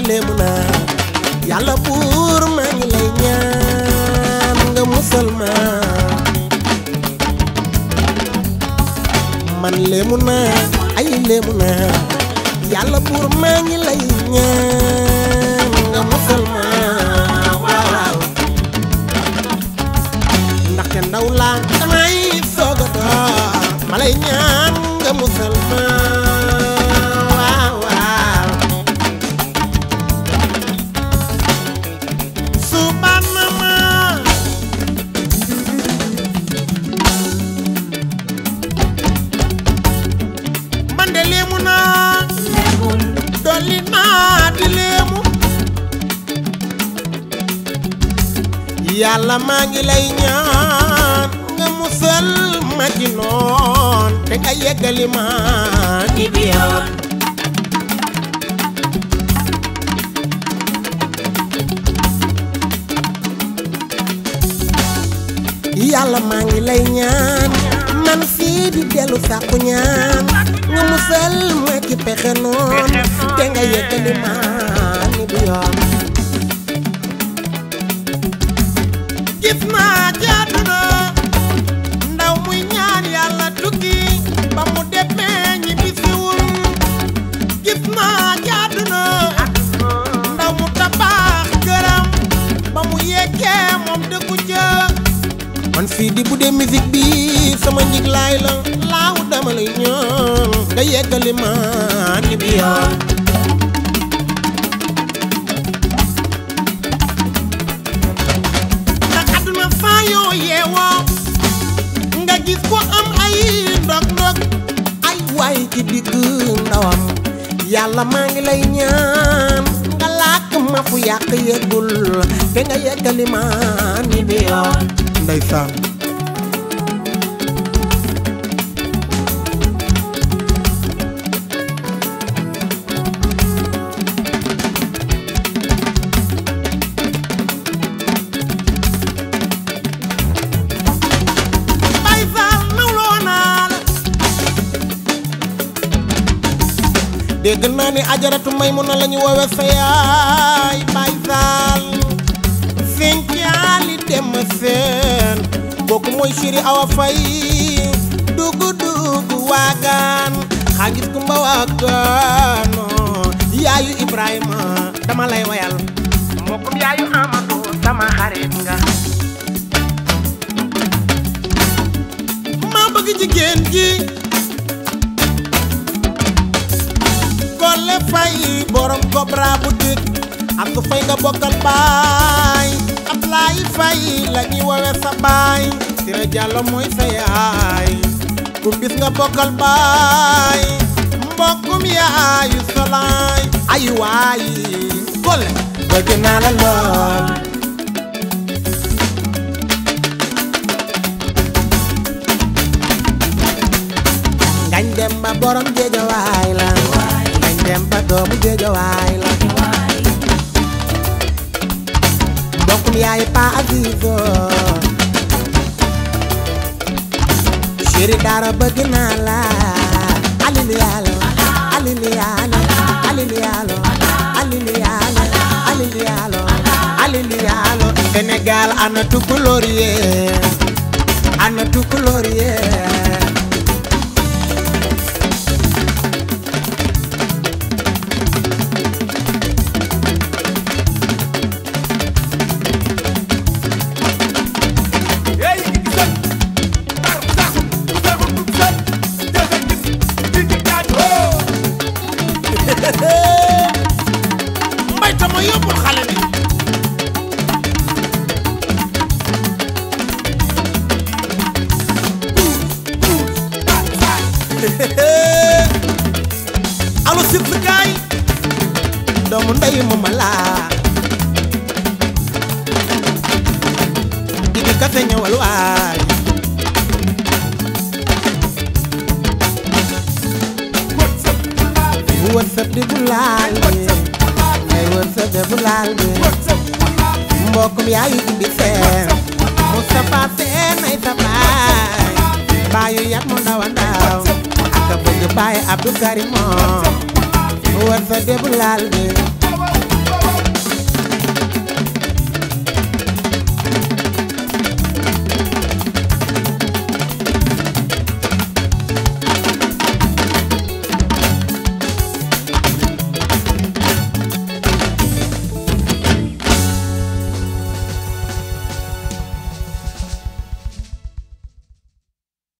léemu naa yàlla buur maa ngi lay ñaan nga musal ma man léemu naa ay léemu naa yàlla buur maa ngi lay ñaan nga musal ma waaw waaw ndaxte ndaw laa damay soog a door ma lay ñaan nga musal ma waaw waaw subana ma man de léemu naa dolli naa di léemu yàlla maa ngi lay ñaan nga musal ma ci noon te nga yeggali ma ni bi yoon yàlla maa ngi lay ñaan man fii di dellu sàkku ñaan nga musal ma ci pexe noon te nga yeggali ma ni bi yoon gis naa ci àdduna ndaw muy ñaan yàlla tukki ba mu demee ñi bisiwul gis naa ci àdduna ndaw mu tabax këram ba mu yeggee moom dëkku ca man fii di bu dee musique bi sama njiglaay la laaw dama lay ñaan nga yeggali ma ni bi yoon ndax àdduna saa yoo yeewoo nga gis ko am ay ndog-ndog ay waay ci digg ndawam yàlla maa ngi lay ñaan nga làkk ma fu yàq yeggul te nga yeggali ma ni bi yoon ndeysaan Baay Faal nawloo naa la dégg naa ni ajaratu Maymuna la ñu woowe sa yaay Baay Faal seen caali dem seen kooku mooy chéri Awa Fay dugu dugu waagaan xaagis kumba waagaano yaayu Ibrahima dama lay wayal mbokkum yaayu Amadou sama xarit nga maa bëgg jigéen ji Kole Fay borom Cobra boutique ak ku fay nga bokkal baay Ablaay Fay la ñuy wowe sa baay Sira Jàllo mooy sa yaay ku bis nga bokkal baay mbokkum yaayu salaay ay waay Kole bëgg naa la lool ngañ dem ba borom géejawaay la ngañ dem ba doomu géejawaay la mbokkum yaay pa azizo chéri dara bëgg naa la aliliyaalo aliliyaalo aliliyaalo aliliyaalo aliliyaalo aliliyaalo Sénégal ana tukulóor yee ana tukulóor yee mbay tama yóbbul xale bi alo sib si gaay doomu ndey mama laa idi kase ñëwal waay wërsëg di bu laal bi ay wërsëg di bu laal bi mbokkum yaayu indi seen Moustapha seen ay sa baay baayu yat mu ndaw a ndaw ak a bëgg baay Abdou Karim moom wërsëg di bu laal bi